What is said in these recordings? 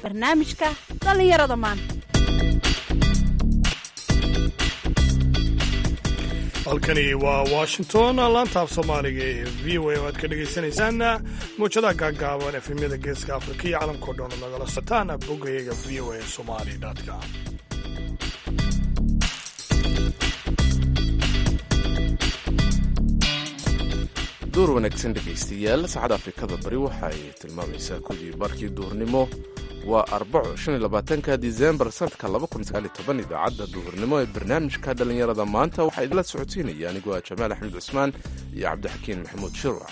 barnaamijka dhallinyarada maanta halkani waa washington laanta af soomaaliga ee v o a oo aad ka dhagaysanaysaan muujadaha gaagaaban efemyada geeska afrika iyo caalamkao dhan oo nagala sotaan boggayaga v o a somali com duur wanaagsan dhegaystayaal saacada afrikada bari waxay tilmaamaysaa kudii barkii duurnimo waa arbaco shaniyolabaatanka disembar sanadka idaacadda duhurnimo ee barnaamijka dhallinyarada maanta waxaa idinla socodsiinaya anigoo ah jamaal axmed cusmaan iyo cabdixakiin maxamuud shirwac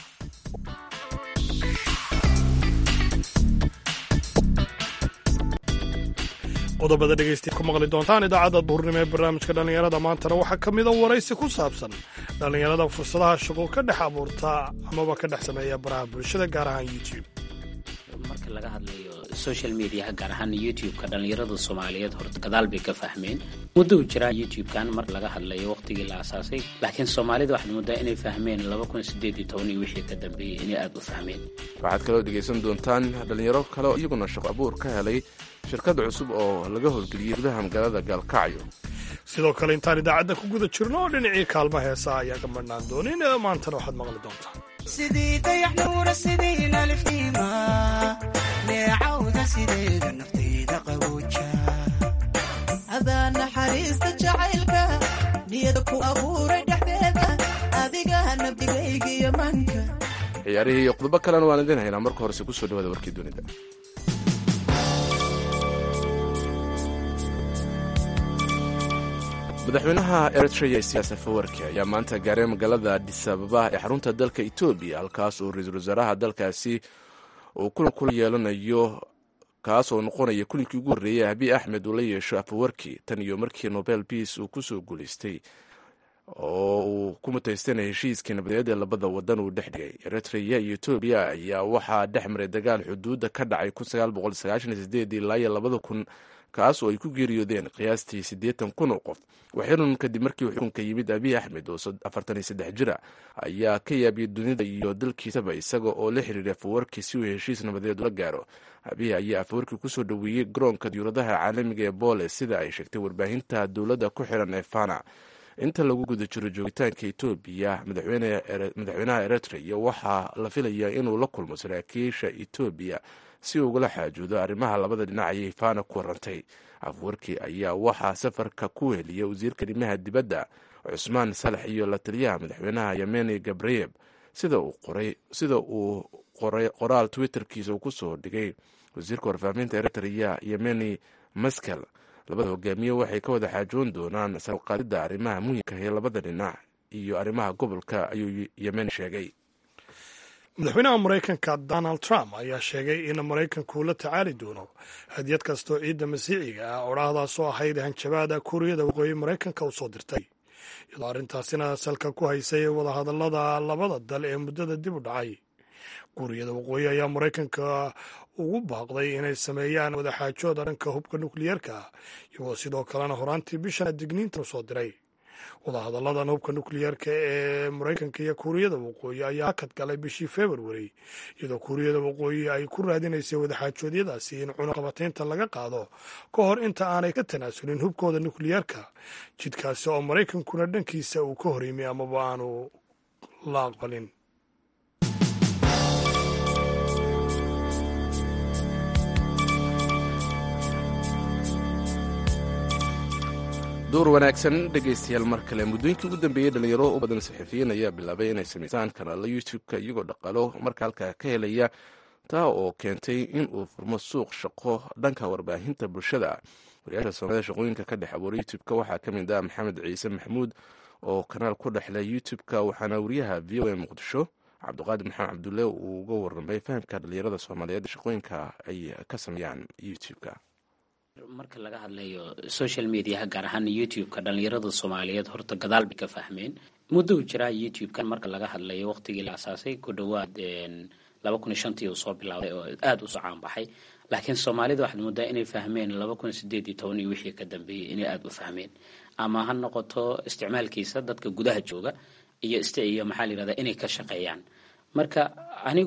qodobada dhegaystayaal ku maqli doontaan idaacadda duhurnimo ee barnaamijka dhallinyarada maantana waxaa ka mida waraysi ku saabsan dhallinyarada fursadaha shaqo ka dhex abuurta amaba ka dhex sameeya baraha bulshada gaar ahaan youtube marka laga hadlayo social mediaha gaar ahaan youtube-ka dhallinyarada soomaaliyeed horta gadaal bay ka fahmeen muddou jiraa youtube-kan mar laga hadlayo waqtigii la asaasay laakiin soomaalida waxaad moodaa inay fahmeen iyo wixii ka dambeeyey inay aada u fahmeen waxaad kaloo dhegaysan doontaan dhallinyaro kale oo iyaguna shaqo abuur ka helay shirkad cusub oo laga howlgeliyey gudaha magaalada gaalkacyo sidoo kale intaan idaacadda ku guda jirno oo dhinacii kaalma heesaa ayaa ka madhnaan doonin maantana waxaad maqli doontaan sidii dayaxnuura sidii nalifnima neecawda sideeda naftayda qabooja adaa naxariista jacaylka niyada ku abuuray dhexdeeda adiga nabdigaygiyo manka ciyaarihii iyo qodobo kalena waan idin haynaa marka horese kusoo dhawaada warkii dunida madaxweynaha eritrea siyaasa fawarki ayaa maanta gaaray magaalada adisababa ee xarunta dalka etoobiya halkaas oo ra-iisul wasaaraha dalkaasi uu kulan kula yeelanayo kaas oo noqonaya kulinkii ugu horreeyay abiy axmed uu la yeesho afawarki tan iyo markii nobel peace uu kusoo guulaystay oo uu ku mutaystanay heshiiskii nabadeed ee labada wadan uu dhex dhigay eritrea iyo etoobiya ayaa waxaa dhex maray dagaal xuduudda ka dhacay ilaa iyo labada kun kaas oo ay ku geeriyoodeen qiyaastii siddeetan kun oo qof waxirun kadib markii xukunka yimid abiy axmed oo afartan iyo saddex jira ayaa ka yaabiyey dunida iyo dalkiisaba isaga oo la xiriiray afawarki si uu heshiis nabadeed ula gaaro abiy ayaa afawarki kusoo dhoweeyey garoonka diyuuradaha caalamiga ee boole sida ay sheegtay warbaahinta dowladda ku xiran ee fana inta lagu guda jiro joogitaanka etoobiya madaxweynaha eritrea waxaa la filayaa inuu la kulmo saraakiisha etoobiya si uu ugala xaajoodo arrimaha labada dhinac ayay fana ku warantay afwarki ayaa waxaa safarka ku heliya wasiirka arrimaha dibadda cusmaan salax iyo la taliyaha madaxweynaha yemeni gabreyeb sida uu qoray qoraal twitterkiisa uu kusoo dhigay wasiirka warfaafinta eritrea yemeni maskel labada hogaamiye waxay ka wada xaajoon doonaan sarqaadida arrimaha muhimka ee labada dhinac iyo arrimaha gobolka ayuu yemen sheegay madaxweynaha maraykanka donald trump ayaa sheegay in maraykanku la tacaali doono hadiyad kastoo ciidda masiiciga ah odhaahdaasoo ahayd hanjabaada kuuriyada waqooyi maraykanka u soo dirtay iyadoo arrintaasina salka ku haysay wadahadallada labada dal ee muddada dib u dhacay kuuriyada waqooyi ayaa maraykanka ugu baaqday inay sameeyaan wadaxaajooda dhanka hubka nukliyeerka iyagoo sidoo kalena horaantii bishan digniintan u soo diray wadahadalladan hubka nukliyeerka ee maraykanka iyo kuuriyada waqooyi ayaa hakad galay bishii februari iyadoo kuuriyada waqooyi ay ku raadinaysay wadaxaajoodyadaasi in cunaqabataynta laga qaado ka hor inta aanay ka tanaasulin hubkooda nukliyeerka jidkaasi oo maraykankuna dhankiisa uu ka horyimay amaba aanu la aqbalin duur wanaagsan dhegaystayaal mar kale muddooyinkii ugu dambeeyey dhalinyaro u badan saxafiyiin ayaa bilaabay inay samaysaan kanaalo youtube-ka iyagoo dhaqaalo marka halkaa ka helaya taa oo keentay in uu furmo suuq shaqo dhanka warbaahinta bulshada wariyaasha soomaalida shaqooyinka ka dhex abuura youtube-ka waxaa ka mid ah maxamed ciise maxamuud oo kanaal ku dhexle youtube-ka waxaana wariyaha v o a muqdisho cabdiqaadir maxamed cabdulle uu uga warramay fahamka dhalinyarada soomaaliyeed shaqooyinka ay ka sameeyaan youtube-ka marka laga hadlayo social mediaha gaar ahaan youtube-ka dhallinyarada soomaaliyeed horta gadaal bay ka fahmeen muddou jiraa youtube-kan marka laga hadlayo waqtigii la asaasay ku dhowaad laba kun iyo shantii uu soo bilaabay oo aada u socaan baxay laakiin soomaalida waxaad moodaa inay fahmeen laba kun sideed iyo toban iyo wixii ka dambeeyey inay aada u fahmeen ama ha noqoto isticmaalkiisa dadka gudaha jooga iyo st iyo maxaa la yirahdaa inay ka shaqeeyaan marka anigu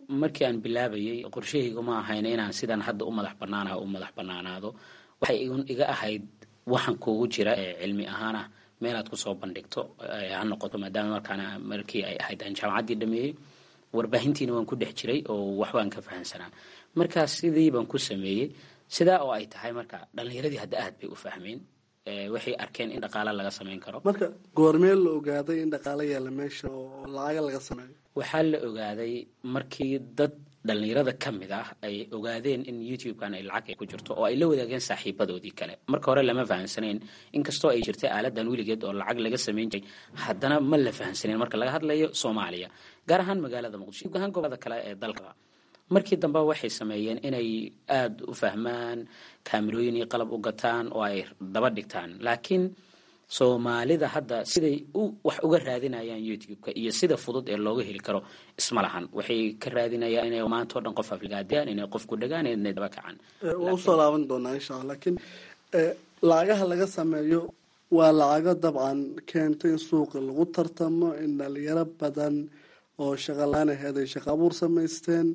markii aan bilaabayay qorshahaygu ma ahayn inaan sidan hadda u madax banaanaha u madax banaanaado waxay igun iga ahayd waxaan kuugu jira ee cilmi ahaan ah meelaad kusoo bandhigto ha noqoto maadaama markaana markii ay ahayd aan jaamacaddii dhameeyey warbaahintiina waan ku dhex jiray oo waxbaan ka fahamsanaa markaas sidii baan ku sameeyey sidaa oo ay tahay marka dhallinyaradii hadda aad bay u fahmeen waxay arkeen in dhaqaale laga samayn karo marka goormee la ogaaday in dhaqaalo yaalla meesha oo lacaga laga sameeyo waxaa la ogaaday markii dad dhallinyarada ka mid ah ay ogaadeen in youtube-kan ay lacag ay ku jirto oo ay la wadaageen saaxiibadoodii kale marka hore lama fahamsanayn inkastoo ay jirtay aaladan weligeed oo lacag laga samayn jiray haddana ma la fahamsanayn marka laga hadlayo soomaaliya gaar ahaan magaalada muqdisho guud ahaan gobolada kale ee dalka markii dambe waxay sameeyeen inay aada u fahmaan kaamirooyin iyo qalab u gataan oo ay daba dhigtaan laakiin soomaalida hadda siday wax uga raadinayaan youtube-ka iyo sida fudud ee looga heli karo isma lahan waxay ka raadinayaan inay maanta o dhan qof afligaadiyaan inay qof ku dhagaan inay daba kacaan waa usoo laaban doonaa insha alla laakiin lacagaha laga sameeyo waa lacago dabcan keento in suuqa lagu tartamo in dhalinyaro badan oo shaqalaan aheed ay shaqo abuur samaysteen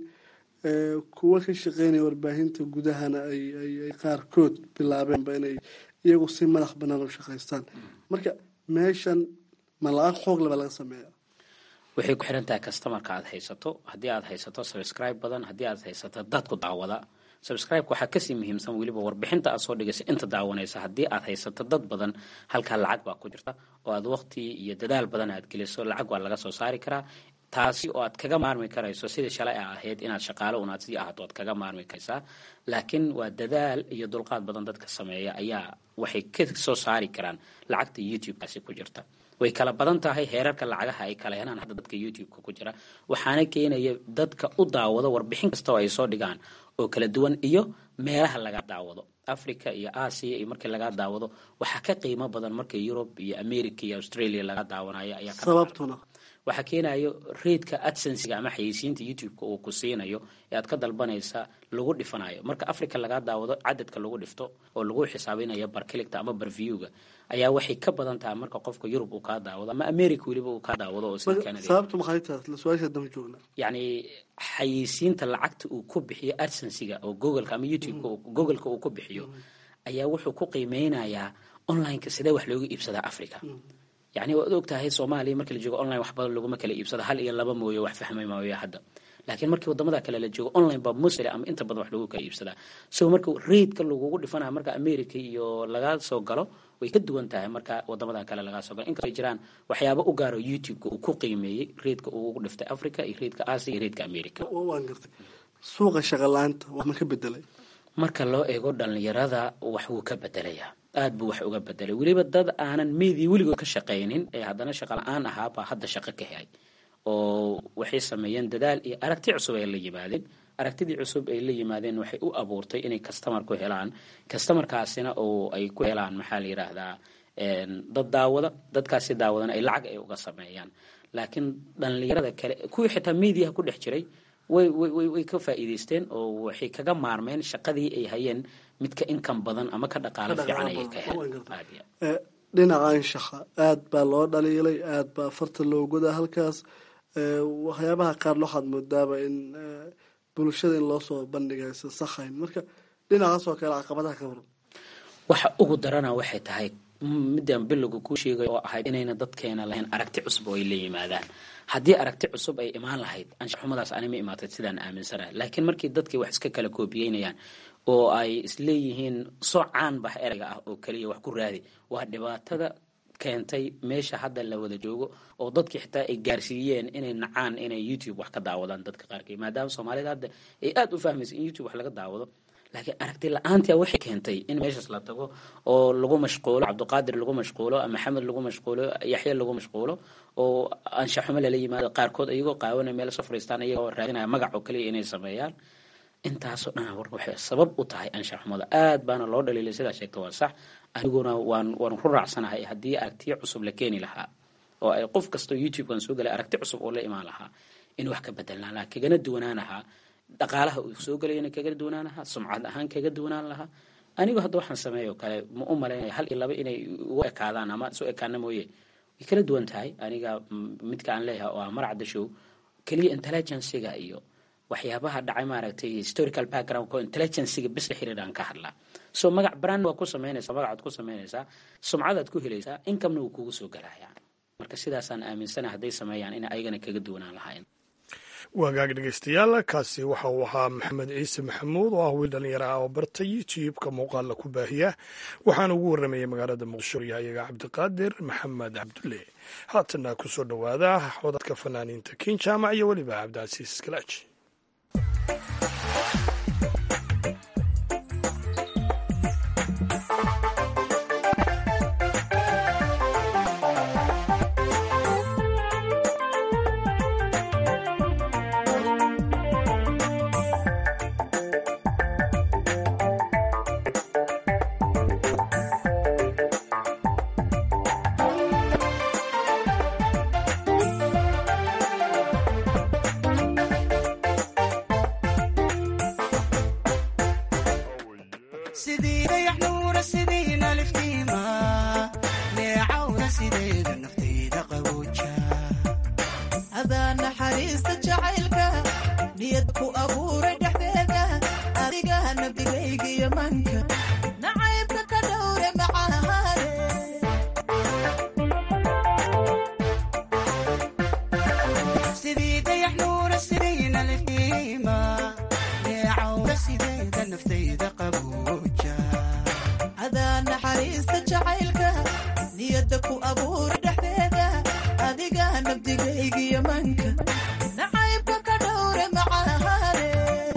kuwa ka shaqeynaya warbaahinta gudahana ay qaarkood bilaabeenba inay iyagu si madax banaan u shaqaystaan marka meeshan ma lacag xoog laba laga sameeya waxay ku xiran tahay customarka aad haysato haddii aad haysato subscribe badan haddii aad haysato dadku daawada subscribe-ka waxaa kasii muhiimsan weliba warbixinta aad soo dhigaysa inta daawanaysa haddii aad haysato dad badan halkaa lacag baa ku jirta oo aad waqti iyo dadaal badan aad geliso lacag waa laga soo saari karaa taasi oo aad kaga maarmi karayso sidii shalay a ahayd inaad shaqaalo unaad sii ahaato aad kaga maarmi karaysaa laakiin waa dadaal iyo dulqaad badan dadka sameeya ayaa waxay ka soo saari karaan lacagta youtube-kaasi ku jirta way kala badan tahay heerarka lacagaha ay kala helaan hadda dadka youtube-ka ku jira waxaana keenaya dadka u daawado warbixin kasta oo ay soo dhigaan oo kala duwan iyo meelaha laga daawado africa iyo asia iyo markii laga daawado waxaa ka qiimo badan marka yurub iyo america iyo australia laga daawanayo ayaa sababtuna waxaa keenayo reidka adsensiga ama xayeysiinta youtube-ka uu ku siinayo ee aad ka dalbanaysa lagu dhifanayo marka africa laga daawado cadadka lagu dhifto oo lagu xisaabinayo barkiligta ama barviewga ayaa waxay ka badan tahay marka qofka yurub uu kaa daawado ama america weliba uu kaa daawado oo sida canada sababtu maxay tahay su-aasha dama joogna yacni xayeysiinta lacagta uu ku bixiyo adsensiga oo googleka ama youtube-ka googleka uu ku bixiyo ayaa wuxuu ku qiimeynayaa online-ka sidee wax looga iibsadaa africa yacni waad og tahay soomaaliya markii la joogo online wax badan laguma kala iibsada hal iyo laba mooye wax fahmay maayo hadda laakiin markii wadamada kale la joogo online baa musle ama inta badan wax lagu kala iibsadaa so marka reidka lagugu dhifanaya marka america iyo laga soo galo way ka duwan tahay marka wadamada kale laga soo galo inkastoo ay jiraan waxyaaba u gaaro youtube-ka uu ku qiimeeyey reidka uu ugu dhiftay africa iyo reidka asia iyo reidka america waan gartay suuqa shaqalaanta wax ma ka bedelay marka loo eego dhalinyarada wax wuu ka bedelayaa aad buu wax uga bedelay weliba dad aanan media weligood ka shaqaynin ee haddana shaqa la-aan ahaabaa hadda shaqo ka helay oo waxay sameeyeen dadaal iyo aragti cusub ay la yimaadeen aragtidii cusub ay la yimaadeen waxay u abuurtay inay customer ku helaan customarkaasina oo ay ku helaan maxaa la yidhaahdaa dad daawada dadkaasi daawadana ay lacag ay uga sameeyaan laakiin dhalinyarada kale kuwii xitaa mediaha ku dhex jiray way way way ka faa'iidaysteen oo waxay kaga maarmeen shaqadii ay hayeen midka inkan badan ama ka dhaqaalo fiican ayay ka heleen dhinaca anshaxa aad baa loo dhaliilay aad baa farta loo godaa halkaas waxyaabaha qaar waxaad moodaaba in bulshada in loo soo bandhigaysa sakhayn marka dhinacaas oo kale caqabadaha ka waran waxa ugu darana waxay tahay midaan bilowga kuu sheegay oo ahayd inayna dadkeena lahayn aragti cusub oo ay la yimaadaan haddii aragti cusub ay imaan lahayd anshaxumadaas anima imaatay sidaan aaminsanahay laakiin markii dadkii wax iska kala koobiyeynayaan oo ay isleeyihiin soo caan bax ereyga ah oo keliya wax ku raadi waa dhibaatada keentay meesha hadda la wada joogo oo dadkii xitaa ay gaarsiiyeen inay nacaan inay youtube wax ka daawadaan dadka qaarkii maadaama soomaalida hadda ay aada u fahmaysa in youtube wax laga daawado laakiin aragti la-aantia waxay keentay in meeshaas la tago oo lagu mashquulo cabdiqaadir lagu mashquulo maxamed lagu mashquulo yaxya lagu mashquulo oo anshaxumo lala yimaado qaarkood iyagoo qaawana meel soo fariistaan iyagoo raadinaya magac oo kaliya inay sameeyaan intaasoo dhan war waxay sabab u tahay anshaxumada aad baana loo dhaliilay sidaa sheegta waa sax aniguna waan waan ku raacsanahay haddii aragtiyo cusub la keeni lahaa oo ay qof kastoo youtube-kan soo galay aragti cusub oo la imaan lahaa in wax ka bedelnaan lahaa kagana duwanaan lahaa dhaqaalaha uu soo galayana kaga duwanaan lahaa sumcad ahaan kaga duwanaan lahaa anigu hadda waxaan sameeyo kale ma u malaynaya hal iyo laba inay ugu ekaadaan ama soo ekaana mooye way kala duwan tahay aniga midka aan leeyahay oo ah maracda show keliya intelligenciga iyo waxyaabaha dhacay maaragtay historical background oo intelligenciga bis la xiriiraan ka hadlaa so magac brand waa ku samaynaysaa magacaad ku samaynaysaa sumcadaad ku helaysaa incomena wuu kugu soo galayaa marka sidaasaan aaminsana hadday sameeyaan in ayagana kaga duwanaan lahayn waagaag dhegeystayaal kaasi waxa uu ahaa maxamed ciise maxamuud oo ah wiil dhalinyaro ah oo barta youtube-ka muuqaalla ku baahiya waxaana ugu warramayay magaalada muqdisho yahayaga cabdiqaadir maxamed cabdulle haatana ku soo dhowaada codadka fanaaniinta kin jaamac iyo weliba cabdicasiis kalaaji sidii dayax nuura sidiina liftiima neecawda sideeda naftayda qabooja adaa naxariista jacaylka niyad ku abuuray dhexdeeda adiga nabdigaygiyo manka nacaybka ka dhowre macahaade sidii dayax nuura sidiina liftiima neecawda sideeda naftayda qabooja adaa naxariista jacaylka niyadda ku abuuray dhexdeeda adiga nabdigaygiyo manka nacaybka ka dhowre macahaade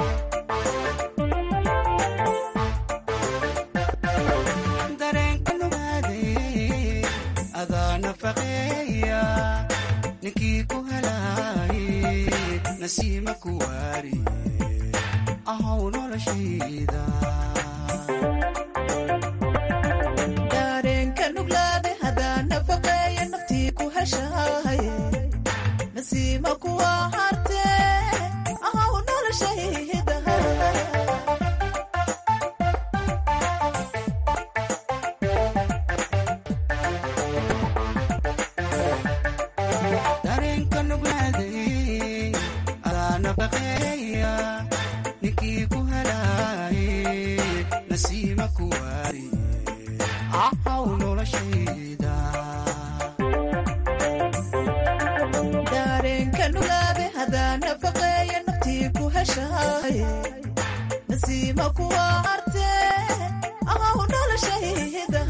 dareenka nugaaday adaa nafaqeeya ninkii ku helaayay nasiima ku waari ahow noloshayda dareenka nuglaade hadaa nafaqeeya naftii ku heshaaye nasiima kuwa hartee ahow noloshayda dareenka nuglaaday adaa nafaqeeya ninkii ku helaayay nasiima ku waari ahow noloshayda dareenka nuglaade hadaa nafaqeeya naftii ku heshaaye nasiima kuwa hartee ahow noloshayda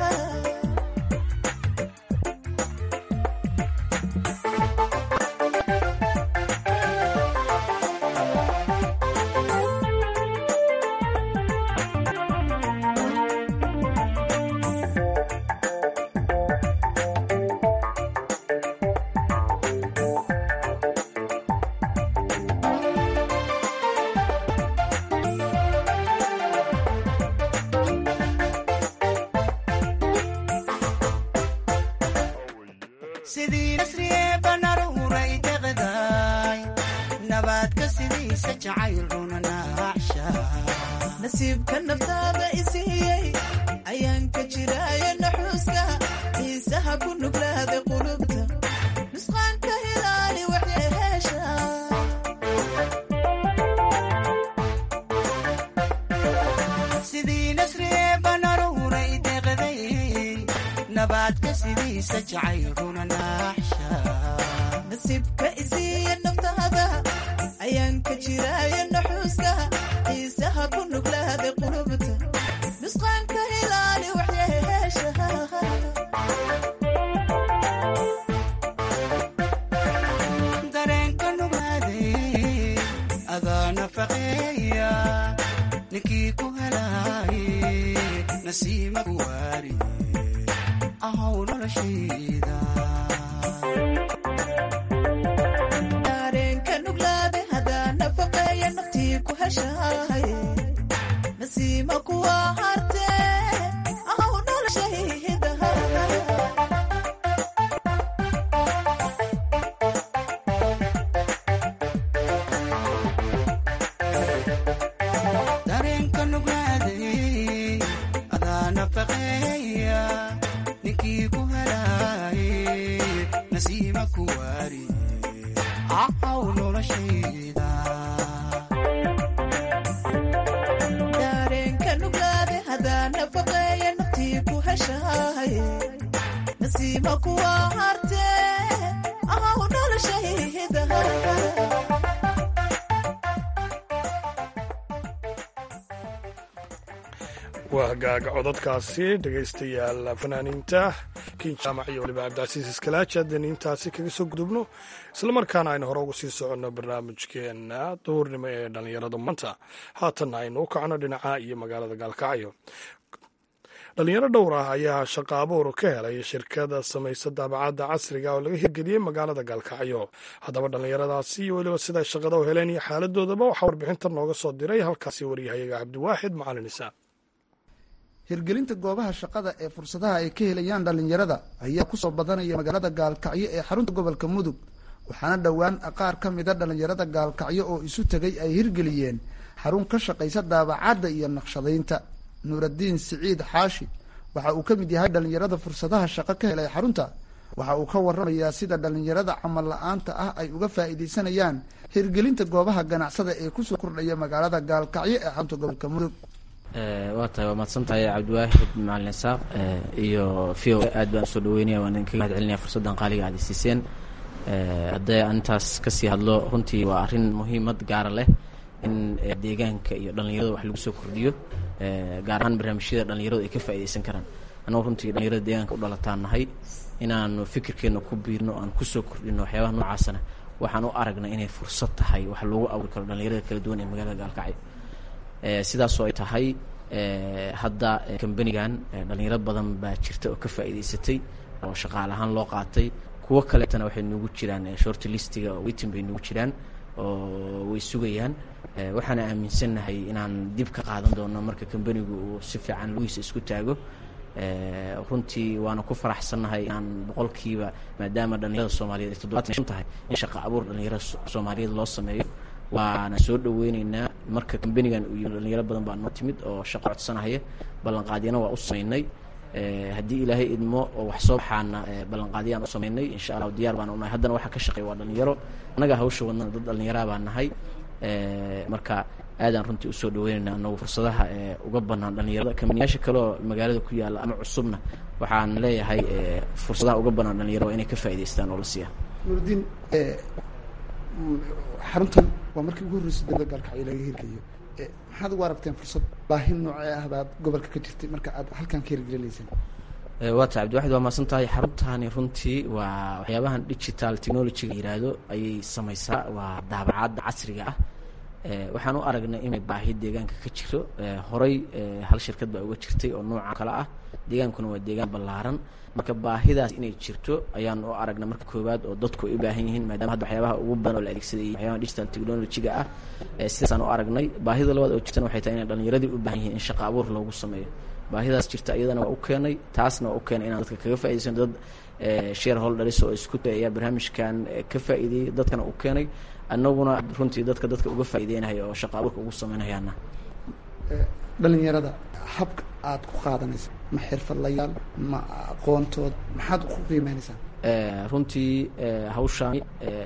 sidii nasriyee banaruuray deqdaay nabaadka sidiisa jacayl runa naacsha nasiibka naftaada isiiyey ayaan ka jiraayo naxuuska xiisaha ku nuglaada qulubta nusqaanka hilaali waxyeheesha sidii nasriyee banaruuray deqday nabaadka sidiisa jacayl runa naacsha nasiibka isiiya naftaada ayaan ka jiraayo naxuuska xiisaha ku nuglaada qulubta nusqaanka hilaali waxyeheesha dareenka nugaaday adaa nafaqeeya ninkii ku helaayay nasiima ku waari ahow noloshayda dareenka nuglaade hadaa nafaqeeya naftii ku heshaaye nasiima kuwa hartee ahow noloshayda dareenka nugaaday adaa nafaqeeya ninkii ku helaayay nasiima ku waari ahow noloshayda nasiima kuwa harte ahaw noloshayda waa hagaaga cododkaasi dhegaystayaal fanaaniinta kiin jaamac iyo waliba cabdicasiis iskalaaji haddaynu intaasi kaga soo gudubno islamarkaana aynu hore uga sii soconno barnaamijkeena duurnimo ee dhallinyarada maanta haatanna aynu u kacno dhinaca iyo magaalada gaalkacyo dhalinyaro dhowr ah ayaa shaqo abuur ka helay shirkada samaysa daabacadda casriga oo laga hirgeliyey magaalada gaalkacyo haddaba dhallinyaradaasi iyo weliba siday shaqada u heleen iyo xaaladoodaba waxaa warbixintan nooga soo diray halkaasi waryahayaga cabdiwaaxid macalin isaaq hirgelinta goobaha shaqada ee fursadaha ay ka helayaan dhallinyarada ayaa kusoo badanaya magaalada gaalkacyo ee xarunta gobolka mudug waxaana dhowaan qaar ka mida dhallinyarada gaalkacyo oo isu tegay ay hirgeliyeen xarun ka shaqaysa daabacadda iyo naqshadaynta nuuraddiin siciid xaashi waxa uu ka mid yahay dhallinyarada fursadaha shaqo ka helay xarunta waxa uu ka waramayaa sida dhallinyarada camal la-aanta ah ay uga faa'iidaysanayaan hirgelinta goobaha ganacsada ee kusoo kordhaya magaalada gaalkacyo ee xarunta gobolka mudug waa tahay waa mahadsan tahay cabdiwaahid macalin isaaq iyo v o aad baan usoo dhaweynaya waan idinkaga mahad celinaya fursaddan qaaliga aad isiiseen haddee aan intaas kasii hadlo runtii waa arrin muhiimad gaara leh in deegaanka iyo dhallinyarada wax lagu soo kordhiyo gaar ahaan barnaamijyada dhallinyaradu ay ka faa'iidaysan karaan annago runtii dhallinyarada deegaanka u dhalataan nahay inaanu fikirkeena ku biirno o aan kusoo kordhino waxyaabaha noocaasana waxaan u aragnay inay fursad tahay wax loogu abuuri karo dhallinyarada kala duwan ee magaalada gaalkacyo sidaasoo ay tahay hadda kambanigan dhalinyaro badan baa jirta oo ka faa'iidaysatay oo shaqaale ahaan loo qaatay kuwo kaleetana waxay nugu jiraan short listiga oo weytin bay nugu jiraan oo way sugayaan waxaana aaminsannahay inaan dib ka qaadan doono marka kambanigu uu si fiican lugiisa isku taago runtii waana ku faraxsannahay inaan boqolkiiba maadaama dhalinyarada soomaaliyeed ay toddobaatan shan tahay in shaqa abuur dhalinyarada soomaaliyeed loo sameeyo waana soo dhaweyneynaa marka kambanigan uu yimi dhalinyaro badan baa noo timid oo shaqo codsanahaya ballanqaadyana waa u sameynay haddii ilaahay idmo oo wax soo baxaana ballanqaadyaan u sameynay insha allahu diyaar baan unahay haddana waxaa ka shaqeeya waa dhalinyaro annaga hawsha wadnana dad dhalinyaraa baan nahay marka aadaan runtii usoo dhaweyneynaa anagu fursadaha uga banaan dhalinyarada kambaniyaasha kale oo magaalada ku yaalla ama cusubna waxaan leeyahay fursadaha uga banaan dhalinyarada waa inay ka faa'idaystaan oo la siiya nuuraddiin xaruntan waa markii ugu horreysay dowlada gaalkacyo laga hirgeliyo maxaad ugu aragteen fursad baahi noocee ah baad gobolka ka jirtay marka aad halkan ka hirgelinayseen waa tahay cabdiwaxid waa mahadsan tahay xaruntani runtii waa waxyaabahan digital technologyga yiraahdo ayay samaysaa waa daabacadda casriga ah waxaan u aragnay inay baahi deegaanka ka jiro horey hal shirkad baa uga jirtay oo nooca kale ah deegaankuna waa deegaan ballaaran marka baahidaas inay jirto ayaan u aragnay marka koowaad oo dadku ay u baahan yihiin maadaama hadda waxyaabaha ugu badan oo la adeegsaday waxyaabaha digital technologyga ah sidaasaan u aragnay baahida labaad oo jirtana waxay tahay inay dhalinyaradii u baahan yihiin in shaqa abuur loogu sameeyo baahidaas jirta iyadana waa u keenay taasna waa u keenay inaan dadka kaga faa'idaysano dad share holders oo isku ayaa barnaamijkan ka faa'iideeyey dadkana u keenay annaguna runtii dadka dadka uga faa'iideynaya oo shaqa abuurka ugu sameynayaana dhalinyarada habka aad ku qaadanaysa ma xirfadlayaal ma aqoontood maxaad ku qiimeynaysaa runtii hawshaani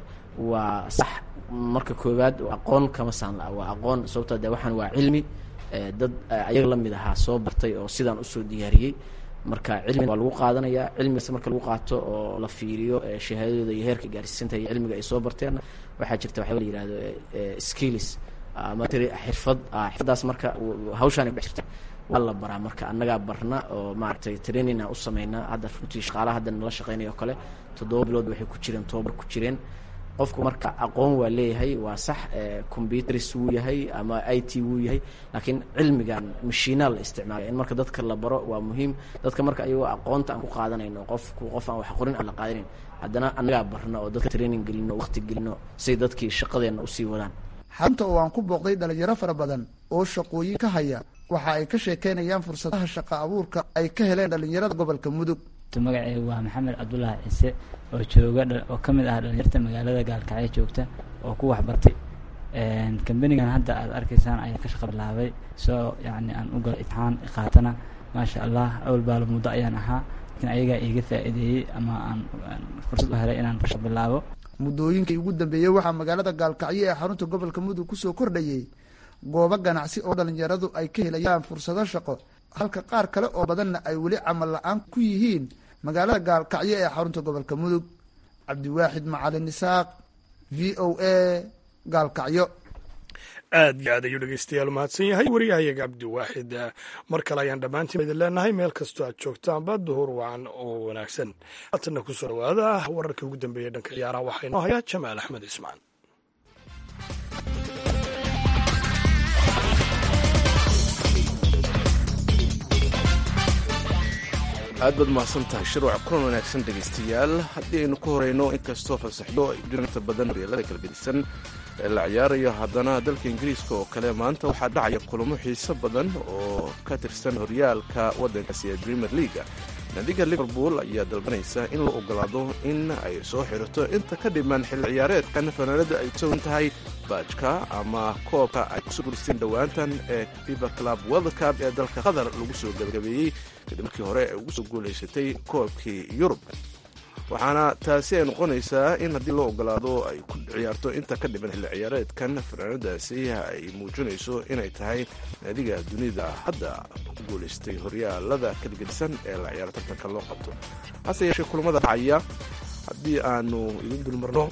waa sax marka koowaad aqoon kama saan la waa aqoon sababtoo de waxaan waa cilmi dad ayaga la mid ahaa soo bartay oo sidaan usoo diyaariyey marka cilmi waa lagu qaadanayaa cilmigaas marka lagu qaato oo la fiiriyo shahaadadooda iyo heerka gaarsiisanta iyo cilmiga ay soo barteen waxaa jirta waxyaaba la yihahdo skills ama xirfad xirfadaas marka hawshaani kudhex jirta waa la baraa marka annagaa barna oo maaragtay trainina u sameynaa hadda runtii shaqaalaha hadda nala shaqeynaya oo kale toddoba bilood waxay ku jireen tobabar ku jireen qofku marka aqoon waa leeyahay waa sax computers wuu yahay ama i t wuu yahay laakiin cilmigan mashiinaa la isticmaalaya in marka dadka la baro waa muhiim dadka marka ayagoo aqoonta aan ku qaadanayno qofku qof aan wax qorin aan la qaadanayn haddana annagaa barna oo dadka training gelino waqti gelino say dadkii shaqadeenna usii wadaan xarunta oo aan ku booqday dhalinyaro fara badan oo shaqooyin ka haya waxa ay ka sheekeynayaan fursadaha shaqa abuurka ay ka heleen dhalinyarada gobolka mudug magaceegu waa maxamed cabdulaahi ciise oo jooga oo ka mid ah dhalinyarta magaalada gaalkacyo joogta oo ku waxbartay kambanigan hadda aad arkaysaan ayaa ka shaqa bilaabay soo yani aan u galo itixaan qaatana maasha allah awal baalo muddo ayaan ahaa lakin ayagaa iiga faa'iideeyey ama aan fursad u helay inaan kasha bilaabo muddooyinkii ugu dambeeyey waxaa magaalada gaalkacyo ee xarunta gobolka mudug kusoo kordhayey goobo ganacsi oo dhalinyaradu ay ka helayaan fursado shaqo halka qaar kale oo badanna ay weli camal la-aan ku yihiin magaalada gaalkacyo ee xarunta gobolka mudug cabdiwaaxid macalin isaaq v o a gaalkacyo aad iyo aad ayuu dhegeystayaal mahadsan yahay wariyahayaga cabdiwaaxid mar kale ayaan dhammaantiin idin leenahay meel kastoo aad joogtaanba duhur wacan oo wanaagsan haatanna kusoo dhawaada wararkii ugu dambeeyey dhanka ciyaaraha waxaa inoo hayaa jamaal axmed ismaan aad baad mahadsan tahay shirwac kulan wanaagsan dhegaystayaal haddii aynu ku horeyno inkastoo fasaxdo ay jirinta badan horyaalada kala gedisan ee la ciyaarayo haddana dalka ingiriiska oo kale maanta waxaa dhacaya kulamo xiiso badan oo ka tirsan horyaalka waddankaasi ee premier leaga naadiga liverpool ayaa dalbanaysa in la ogolaado in ay soo xirato inta ka dhiman xilli ciyaareedkan fanaanada ay togan tahay baajka ama koobka ay kusoo guristeen dhowaantan ee fiba club world cup ee dalka qatar lagu soo gabagabeeyey kadib markii hore ay ugu soo guulaysatay koobkii yurub waxaana taasi ay noqonaysaa in haddii loo ogolaado ay ku ciyaarto inta ka dhiman xilli ciyaareedkan fanaanadaasi ay muujinayso inay tahay naadiga dunida hadda ku guulaystay horyaalada kala gedisan ee la ciyaaro tartanka loo qabto hase yeeshee kulamada dhacaya haddii aanu idin dulmarno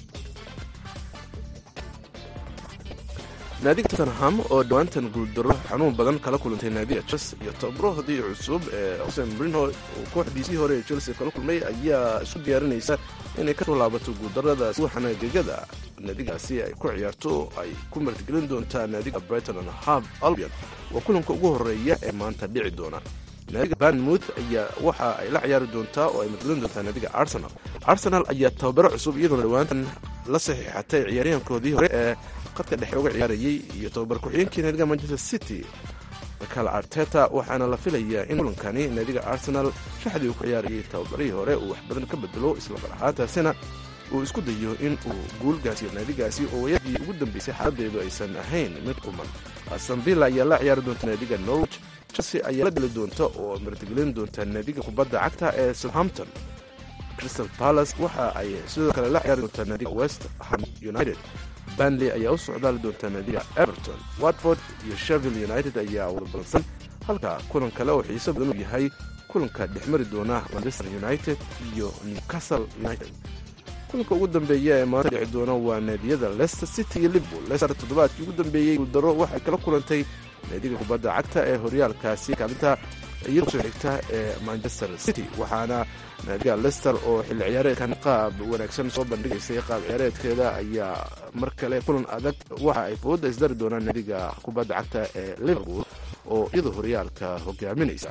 naadiga tottenham oo dhowaantan guuldaro xanuun badan kala kulantay naadiga chelsea iyo tabrohdii cusub ee xuseen brinho uu kooxdiisii hore ee chelsea kala kulmay ayaa isu diyaarinaysa inay kasoo laabato guuldaradaas waxaana gegada naadigaasi ay ku ciyaarto ay ku martigelin doontaa naadiga brighton and hab albion waa kulanka ugu horeeya ee maanta dhici doona naadiga banmouth ayaa waxa ay la ciyaari doontaa oo ay martigelin doontaa naadiga arsenal arsenal ayaa tababaro cusub iyadoona dhowaantan la saxiixatay ciyaaryahankoodii hore ee qadka dhexe uga ciyaarayay iyo tababar ku-xigeenkii naadiga manchester city michael arteta waxaana la filayaa in kulankani naadiga arsenal shaxdii uu ku ciyaarayay tababarihii hore uu wax badan ka bedelo islamar ahaantaasina uu isku dayo in uu guulgaasiyo naadigaasi oo wayadii ugu dambeysay xaaladeedu aysan ahayn mid quman aston villa ayaa la ciyaari doonta naadiga norwich chelsea ayaa la geli doonta oo martigelin doonta naadiga kubadda cagta ee southampton crystal palace waxa ay sidoo kale la ciyaari doontaa naadiga west ham united banley ayaa u socdaali doontaa naadiga everton watford iyo shevil united ayaa wada balsan halka kulan kale oo xiiso badan uu yahay kulanka dhexmari doona manchester united iyo newcastle united kulanka ugu dambeeya ee maanta dhici doona waa naadiyada leicester city iyo liverpool leicester toddobaadkii ugu dambeeyey guuldaro waxay kala kulantay naadiga kubadda cagta ee horyaalkaasi kaalinta iyadoo soo xigta ee manchester city waxaana naadiga lester oo xilli ciyaareedkan qaab wanaagsan soo bandhigaysay qaab ciyaareedkeeda ayaa mar kale kulan adag waxa ay fooda isdari doonaan naadiga kubadda cagta ee liverpool oo iyadoo horyaalka hogaaminaysa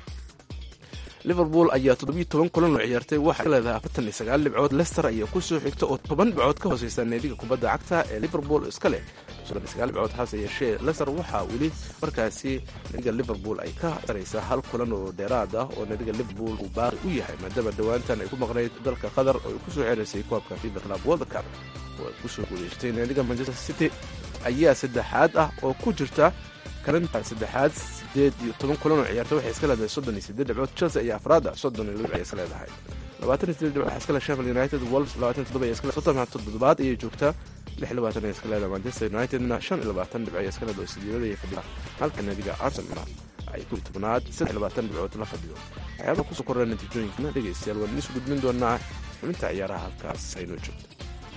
liverpool ayaa toddobiyo toban kulan oo ciyaartay waxay ka leedahay afartan iyo sagaal dhibcood lester ayaa ku soo xigta oo toban dhibcood ka hooseysa naadiga kubadda cagta ee liverpool iska leh soddon iyo sagaal dhibcood hase yeeshee lester waxaa weli markaasi naadiga liverpool ay ka saraysaa hal kulan oo dheeraad ah oo naadiga liverpool uu baaqi u yahay maadaama dhowaantan ay ku maqnayd dalka qatar oo ay kusoo xeraysay koobka fiba club world cup oo ay kusoo guuleysatay naadiga manchester city ayaa saddexaad ah oo ku jirta kalinta saddexaad sideed iyo toban kulan oo ciyaarta waxay iska leedahay soddon iyo sideed dhibcood chelsea ayaa afraada soddon iyo laba ay iska leedahay labaatan iyo sideed dhibcood waxaa iska leh sheffield united wolves labaatan iyo toddoba ay iska soddon toddobaad ayay joogtaa lix iyo labaatan ay iska leedahay manchester unitedna shan iyo labaatan dhibco ay iska leedahay oo sideedada ay fadhida halka naadiga arsenal ay ku tobnaad saddex iyo labaatan dhibcood la fadhiyo waxyaabaha kusoo korra natiijooyinkana dhegaystayaal waan idiin gudbin doonaa xubinta ciyaaraha halkaas aynoo joogto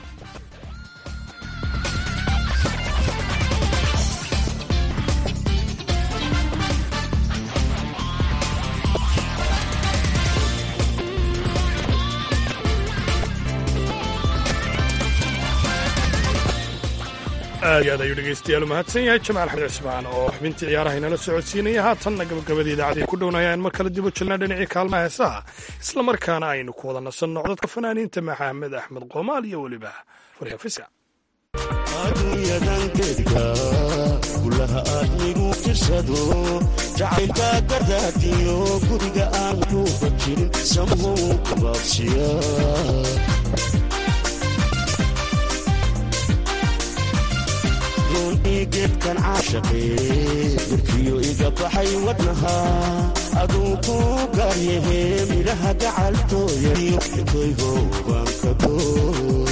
aad iyo aad ayuu dhegaystayaal u mahadsan yahay jamaal xamed cismaan oo xubintii ciyaaraha inala socodsiinaya haatanna gabagabadii idaacadii ku dhownaya in mar kale dib u jelnaa dhinacii kaalmaha heesaha isla markaana aynu ku wada nasanno codadka fanaaniinta maxamed axmed qoomaal iyo weliba farya fiska adduunyadan geedka gulaha aadmigu jirsado jacaylka gardaadiyo guriga aan kuuba jirin samuhu kabaabsiya roonii geedkan caashaqee birkiyo iga baxay wadnaha aduu ku gaaryahe midhaha gacaltooyaiyo toyho baan ka goo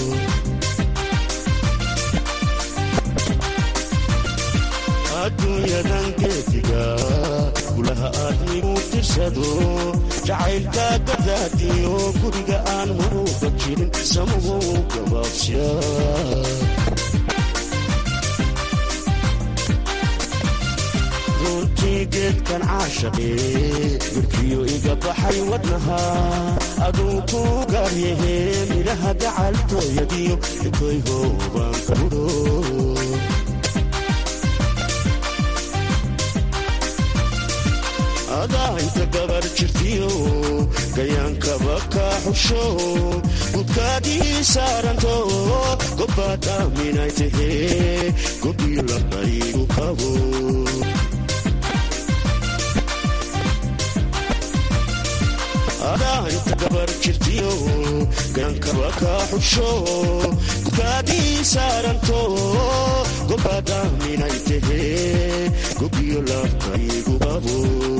adduunyadan geediga gulaha ilaha aadmigu tirsado jacaylka gadaadiyo guriga aan muruuba jirin samugu gabaabsya runtii geedkan caashaqee mirkiyo iga baxay wadnaha aduu ku gaaryahe midhaha gacaltooyadiyo ikoyhoobaan ka mudho adaa inta gabar jirtiyo gayaankaba kaa xusho gudkaadii saaranto gobbaad aaminay tahee gobiyo labdaygu qabo adaa inta gabar jirtiyo gayaankaba kaa xusho gudkaadii saaranto gobbaad aaminay tahee gobiyo labdaygu qabo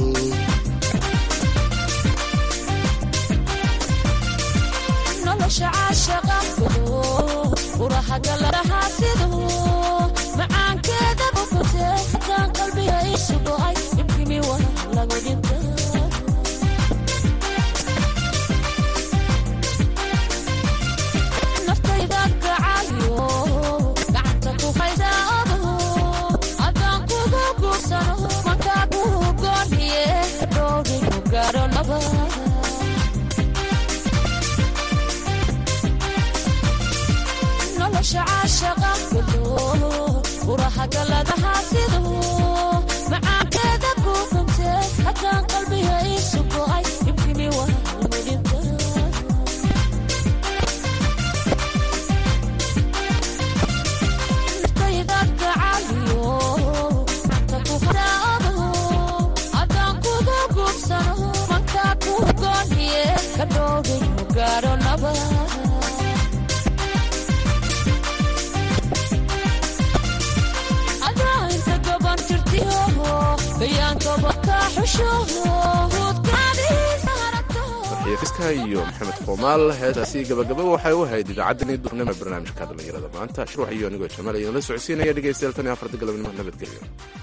nolosha caashaqa urahagalarahaasidu macaankeeda bukute hataan qalbiga isu go'ay ibkimi wa lagu dhinta naftayda gacayo gacanta ku hayda odo adaan kugu guursano mankaa kuhu gooniye dhowrigu gaadho nabad nolosha caashaqa gudo urahagaladahaasidu macaankeeda ku kunte haddaan qalbiga isu go'ay ibkimi wa mudhinta naftayda gacaliyo gacanta ku hadaado haddaan kugu guursano mankaa ku gooniye ka dhowrigu gaadho nabad marxiifiska iyo maxamed qoomaal heestaasi gabagaba waxay u ahayd idaacaddani duurnimo ee barnaamijka dhallinyarada maanta shruux iyo anigoo jamaal idin la socodsiinaya dhegeystayaal tan iyo afarta galabnimo nabadgelyo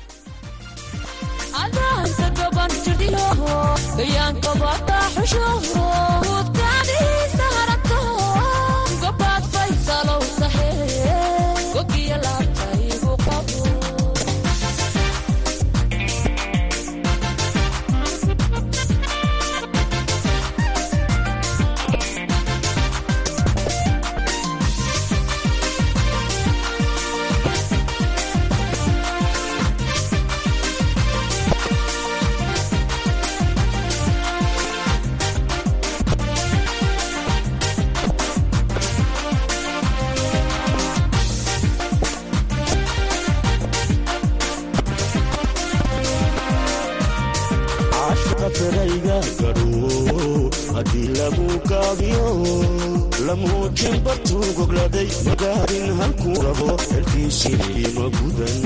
caashaqa firayga gadho haddii lagu gaabiyo lamuujin bartuu gogladay magaarin halkuu rabo xelkiisii ma gudan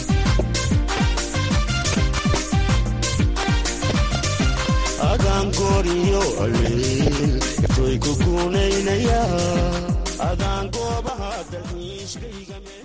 adaan gooriyo alleel iftoy ku guunaynaya adaan goobaha dalxiiskayga